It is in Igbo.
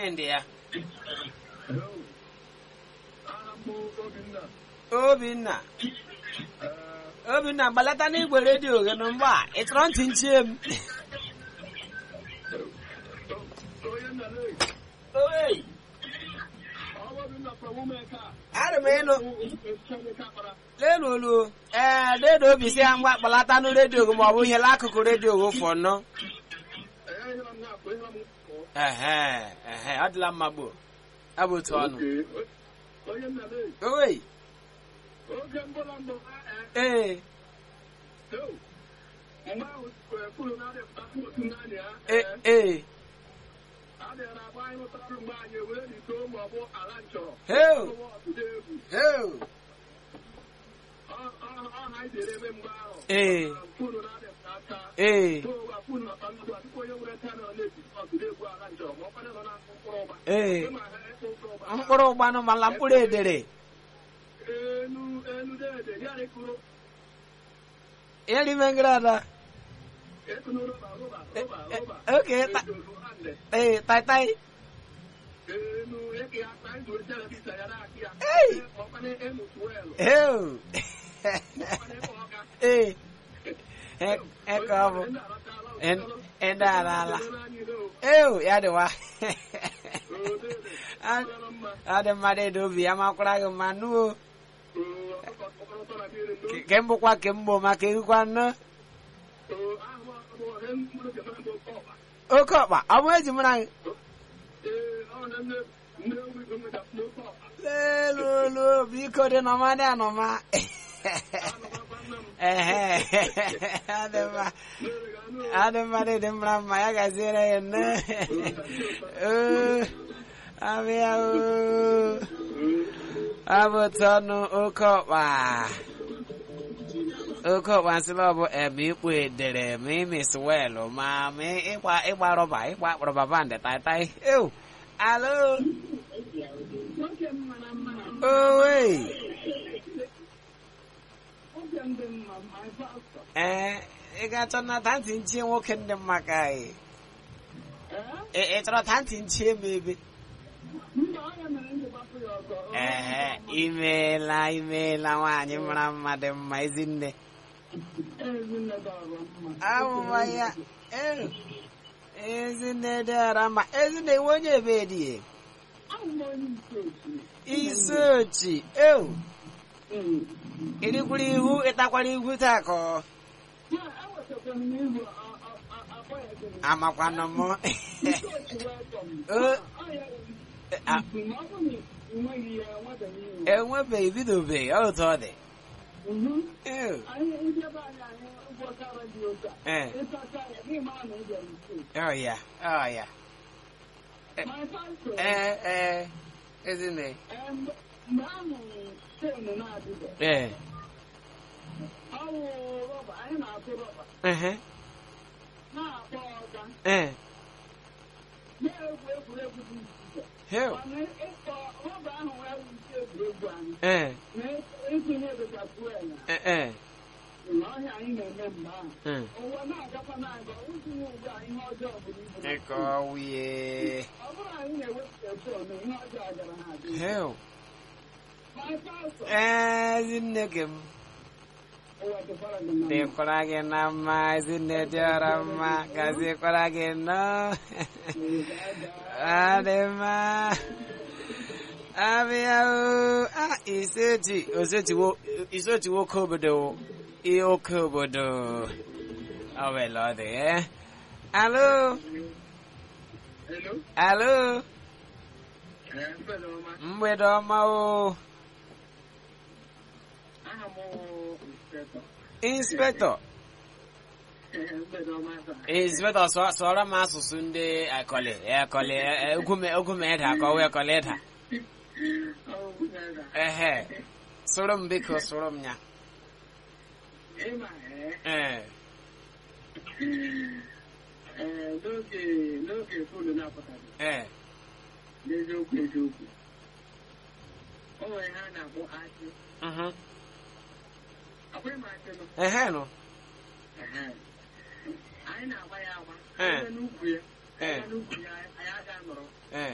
ndị ya aha mbụ Obinna obinna obinna gbalata n'igwe redio gị nụ mgbe a ị chọrọ ntị nchie m onye nna lee Owei, ọwa Obinna from Umeka arị m ịnụ Chemeka kpara lenu olu ee dedo obi si ya mgba kpalata nụ redio gị ma ọ bụ ihe n'akụkụ redio gị ụfọ nọ ee ihe m na-akpọ ihe m kpọ ehe ehe ọ dịla mma gboo abụ otu ọnụ onye nna lee owei oge mbụla mbụ ee mgbe ahụ kwuru na adịpụta otu naanị ya ee ee adịghara agba anyị ụtarụ mgbe anyị were n'ito ma ọ bụ ala nchọrọ heu ọwa ọtụtụ egwu heu ọha anyị dere ebe mgbe ahụ ee kwuru na adịpụta aka ee ụwa kwuru na ọta nnukwu atụkwa onye nwere taa na na-eji ọtụtụ egwu ala nchọrọ ma ọ kwana nọ na mkpụrụ ụgba ee ịma ha ekpe mkpụrụ ụgba mkpụrụ ụgbanụ mala mkpụrụ edere enu enu dede ya ekuru erime ngrada ekunu roba roba roba roba oke ta edozo ande ee taitai enu eke ya ta izu ejere bisa ya na akị ya Ei! ọkwana emu tuwelu heu ọkwana ebe ọka ee eke ọ bụ ịda ala ala eu ya dịwa ọ dị mmadụ ịdị obi ya makwara gị mma nuo ke mbụkwa ke mbụ maka egwukwa nnọọ oke ọkpa ọ bụ eji mara gị lelulu biko dị nọma dị anọma ehe adị mma adị mma dị dị mma mma ya gaziere ya nne oo abịa oo abụ tọnụ oke ọkpa oke ọkpa nsịla ọ bụ ebe ikpu edere ma imis welụ ma ma ịgba ịgba rọba ịgba rọba bandị taitai ew alo owe ee ị ga-achọ na tanti nchie nwoke ndị mma ka anyị ị ị chọrọ tanti nchie m ebe ee imeela imeela nwaanyị mara mma dị mma ezinne amụma ya ee ezinne dịara mma ezinne iwe onye ebe dị isi ochi ewu irikwara ihu ịtakwara ihu taa ka ọ amakwanụ m O- a- enwebeghị bidobeghị ọ otu ọ dị Ew. ee ọ ya ọ ya ee ee ezinne ee ehe ee Hell. ee ee ee Mm. Ịkọ wuye. Hell. Ee, ezinne gị m. Dịkwara gị na mma, ezinne dịọrọ mma, gazikwara gị nnọọ. Adị mma. Abịa o, ah, isechi, osechiwo, isechi nwoke obodo, ihe oke obodo. Ọ wela ọ dị, eh? Alo, alo, mgbede ọma o. Inspector, inspector sụọ- sụọrọ m asụsụ ndị akọlị, akọlị, ogume, ogume ịda, akọwa akọlị ịda. Ehe, sụrụ m biko, sụrụ m ya. Ee, n'oge n'oge fonu na-apụtaghị ee, n'eziokwu eziokwu o nwere ha na-akpọ asị mhm. akwai m asị nọ Ehe nụ. Ehe. anyị na-agba ya agba Eh. ebe n'ukwu ya Eh. ebe n'ukwu ya anyị aga nọrọ